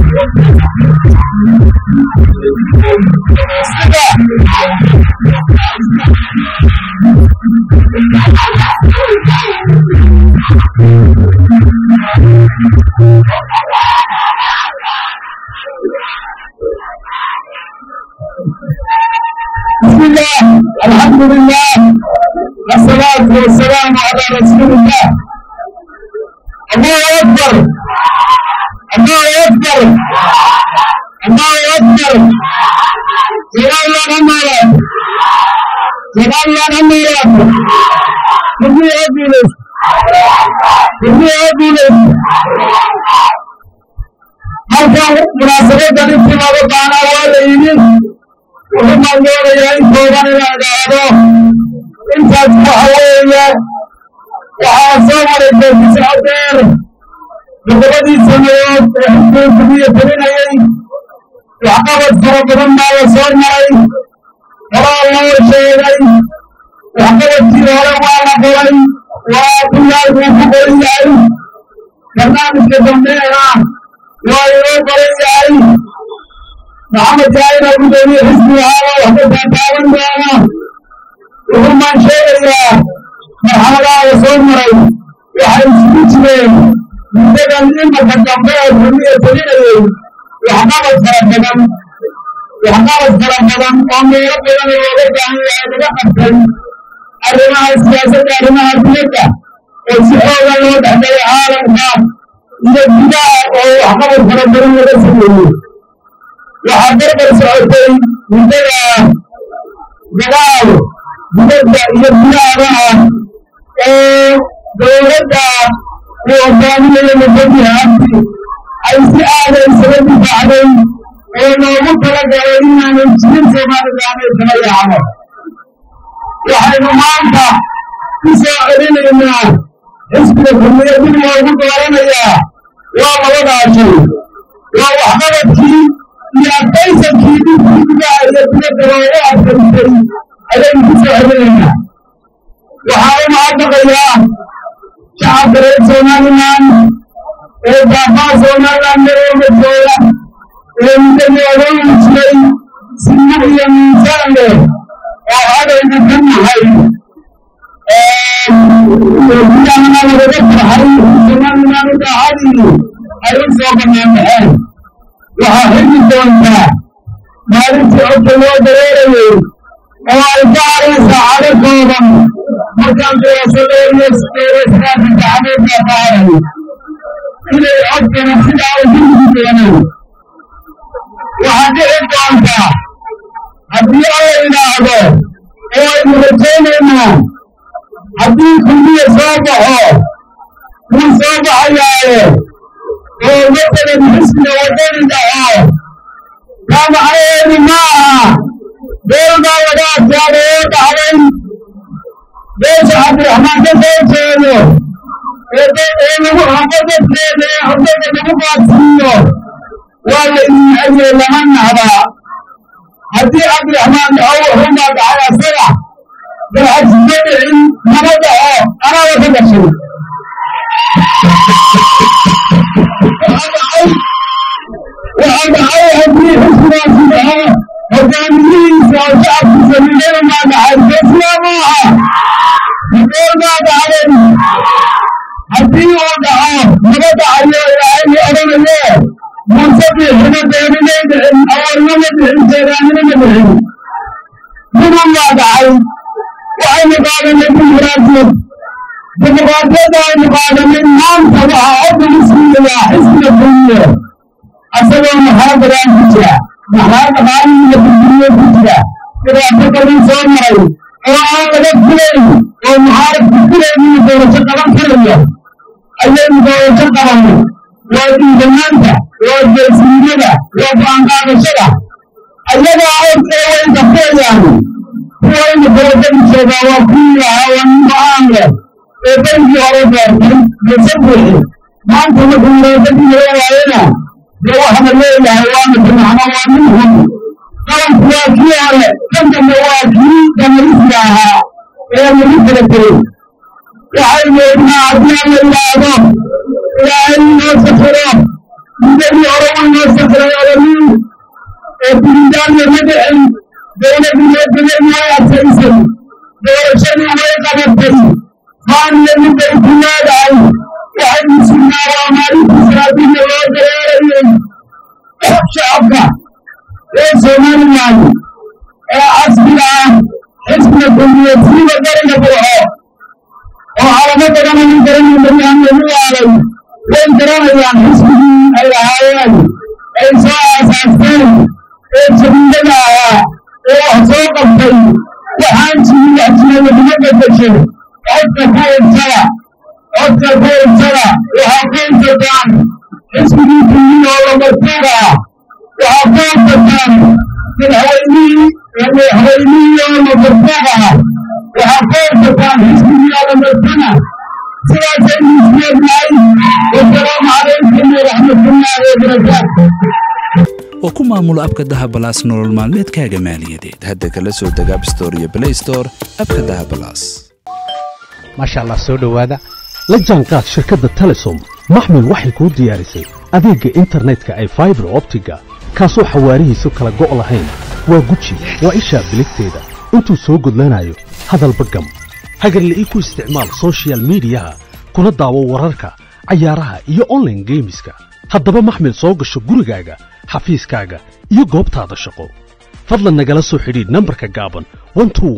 بسم الله الحمد لله والصلاة والسلام على رسول الله الله أكبر الله أكبر الله أكبر جلال الله نمارا جلال الله نمارا كبير أبيلس كبير أبيلس halkan munaasabaddan intimaada baanaa waa la yimid wuxuu maalmoonayaa in kooban inaa idhaahdo intaas waxa weeye waxaa soo maray beekisa adeer todobadii sanadood ee xukuu kubiya telinayay waxqabad fara badan baa la soo maray horaa loo sheegay waxqabadkii hore waa la qoray waa buyaal buu ku qoran yahay barnaamijka dambeena waa inoo qoran yahay maxamed jaayina gudoomiye xisbigahaaba waxba taataaban doona wuxuu maan sheegayaa marxaladaha la soo maray waxay isugu jireen muddadan imarka dambe ee xurmiya telinayay waxqabad fara badan waxqabad fara badan oo meelo badan looga baahan yahay laga qabtay arrimaha siyaasadda arrimaha dibadda oo si xooga loo dhexgalay caalamka iyo gudaha oo waxqabad fara badan laga sameeyey waxaa barbar socotay muddada dagaal dibadda iyo gudahaba ah oo dowladda uu hogaaminaya mudadiha abdi ay si aada isaga difaacday oo loogu talagalay inaanan jirin soomaalidaaneed kala yaacno waxaynu maanta ku soo celinaynaa xisbiga kulmiya dib loogu dooranayaa waa labadaa shay waa waxqabadkii iyo adkaysankii dhibkii gudaha iyo dibadda loogu adkaystay ayaynu ku soo celinaynaa waxaa u mahadnaqayaa shacabka reer somalilan ee baafaa somalilan marooga jooga ee muddadii odaygu jiray sinno iyo miisaan leh oo adayna ka nahay gudahana lagaga farxay somalilan daacadii ay u soo bannaan baxeen waxaa xigi doontaa maalintii codka loo dareerayay oo ay ka haray saacado kooban markaan doorashadeediyo doorashadaasi sacadeedbaa ka haray inay codkana sidaa u higi doonaan waxaa dhici doontaa haddii alla idhaahdo oo aynu rajaynaynaa haddii kulmiya soo baxo wuu soo baxayaaye oo masalan xisbiga wadani dhaco taa macnaheedu ma aha beelbaa laga adkaado oo dhacday beesha cabdiraxmaan ka soo jeedo ee lagu habo dadkeeda ee haddada lagu qaadsiiyo waa la iicaye lama nahdaa haddii cabdiraxmaan dhaco wuxuunbaa dhacay asaga dalxasima dhicin nama dhaco anaaba ka dhashay waxaa dhacay haddii xisbigaasi dhaco hogaamiyihiisa oo shacabkiisa midana maa dhacay besla maaha hadoor baa dhacday haddii uu dhaco naba dhacayo ilaahayni odhanayo muuse bixina beeninay dhicin awarnama dhicin jeedaanimama dhicin midun baa dhacay waxaynu qaadanay dimuqraadiyad dimuqraadiyadda aynu qaadanay maanta waxaa codda muslimayaa xisbiga kulmiye asagoo maxaa bagaan ku jira maxaa dhaqaalihiiyo burburiyey ku jira dhibaato badan soo maray oo aan laga filayn oo muxaarab ku filayn inuu doorasho qaban karayo ayaynu doorasho qabanay waa diidanaanta waa geesinimada waa go'aan qaadashada ayagaa codkee way dafeeyaan kuwaynu doorashadu joogaa waa kuwii ahaa waa nin go'aan leh ee bankii hore doortay mise buuxi maanta markuu doorashadii laga waayena dee waxaana leeyahay waana jimacno waa nin hun qalanku waa kii hore kan dambe waa kii damarisiga ahaa ee lagu kala tegey waxaynu ognaa haddii aan la yidhaahdo ilaahay inoo safiro muddadii hore uu inoo somaliland ee casriga ah xisbiga kulmiyadsiiba bariga burco oo calamo badan anan garanin baryahan lagu waalay way garanayaan xisbigii ay lahaayeen ay soo aasaasteen ee jadiidada ahaa ee wax soo qabtay waxaan jirin wax jira laguma bedesho codka ku ibsada codka ku ibsada waxaa ku ibsataan xisbigii kulmiya oo lamartuuga ah waxaa ku ibsataan madaxweynihii madaxweynihii oo lamartuuga ah waxaa ku ibsataan xisbigii oo lamartana sidaasay misleednahay wasalaamu calaykum waraxmatullaahi wabarakaatu oo ku maamulo abka dahabalaas nolol maalmeedkaaga maaliyadeed hadda kala soo deg abstore iyo blay store abka dahabalaas maasha allah soo dhowaada la jaanqaad shirkadda telesom maxmil waxay kuu diyaarisay adeegga internetka ay faibar optiga kaasoo xawaarihiisu kala go' lahayn waa guji waa ishaa biligteeda intuu soo gudlanayo hadalba gam hagarla'ii ku isticmaal sochial midiyaha kuna daawo wararka cayaaraha iyo onlaine geemiska haddaba maxmil soo gasho gurigaaga xafiiskaaga iyo goobtaada shaqo fadlan nagala soo xidhiidh nambarka gaaban